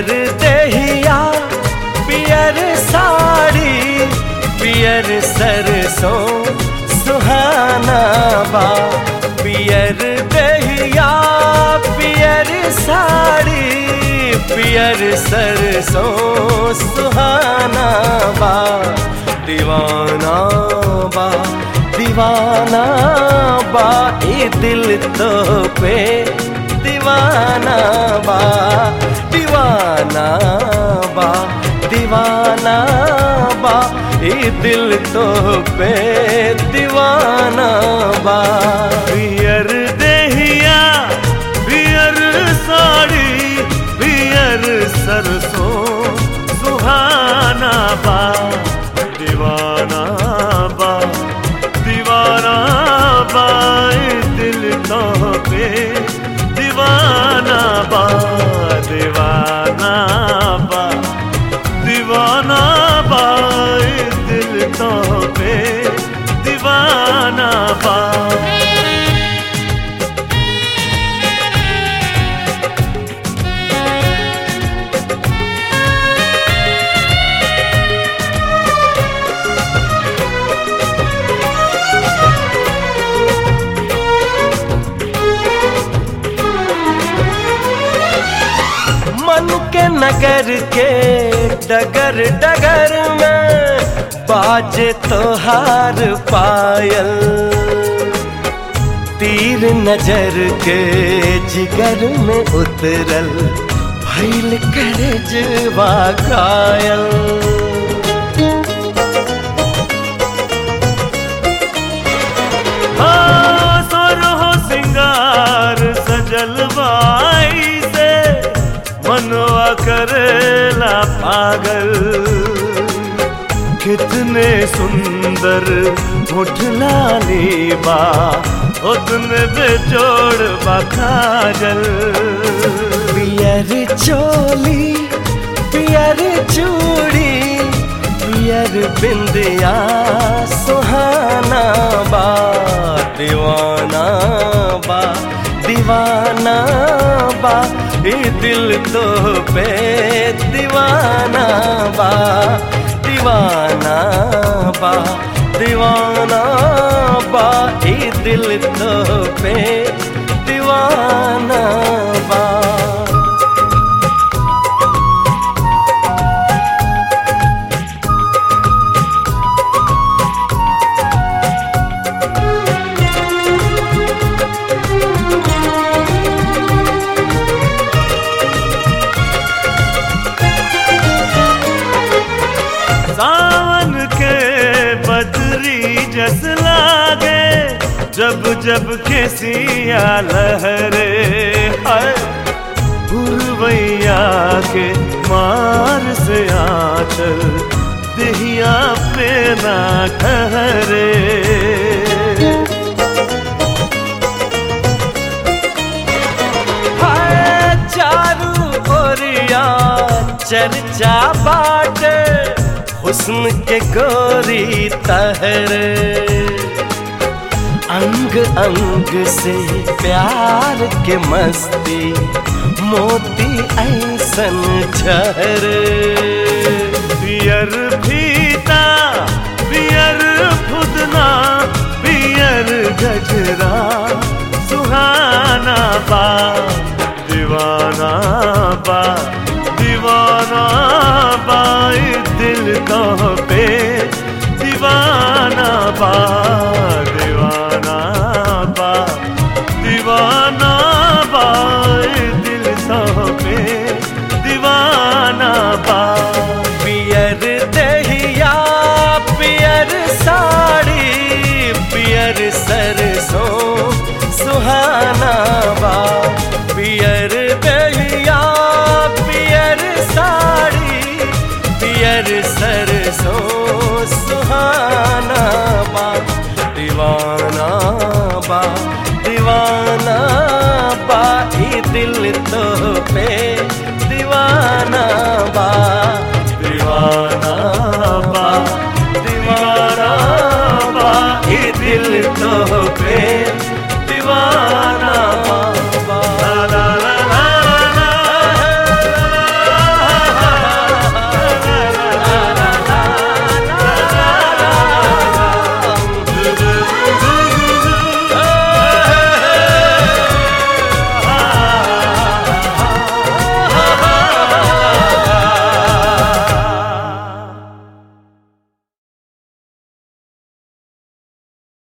पियर दहिया पियर साड़ी पियर सरसों सुहाना बा पियर दहिया पियर साड़ी पियर सरसों सुहाना बा दीवाना बा दीवाना बा ये दिल तो पे दीवाना बा दीवाना बा दीवाना बा ये दिल तो पे दीवाना बा पियर देहिया पियर साड़ी पियर सरसों सुहाना बा दीवाना बा दीवाना बा ए दिल तो पे दीवाना बा दीवाना बा दीवाना बा ए दिल तो पे दीवाना बा मन के नगर के डगर डगर में बाजे तोहार पायल तीर नजर के जिगर में उतरल भैल करे जवा घायल हाँ, सोरहो सिंगार सजल बाई से मनवा करेला पागल कितने सुंदर मुठलाली बा उतने बेजोड़ बा काजल पियर चोली पियर चूड़ी पियर बिंदिया सुहाना बा दीवाना बा दीवाना बा ये दिल तो पे दीवाना बा दीवाना बा दीवाना बा ये दिल तो पे दीवाना बा सावन के बदरी जस लागे जब जब खेसिया लहरे हाय पुरवैया के मार से आचल दहिया पे ना ठहरे हाय चारू ओरिया चर्चा बाटे हुस्न के गोरी तहरे अंग अंग से प्यार के मस्ती मोती ऐसन झरे पियर फीता पियर फुदना पियर गजरा सुहाना बा दीवाना बा दीवाना बा ए दिल का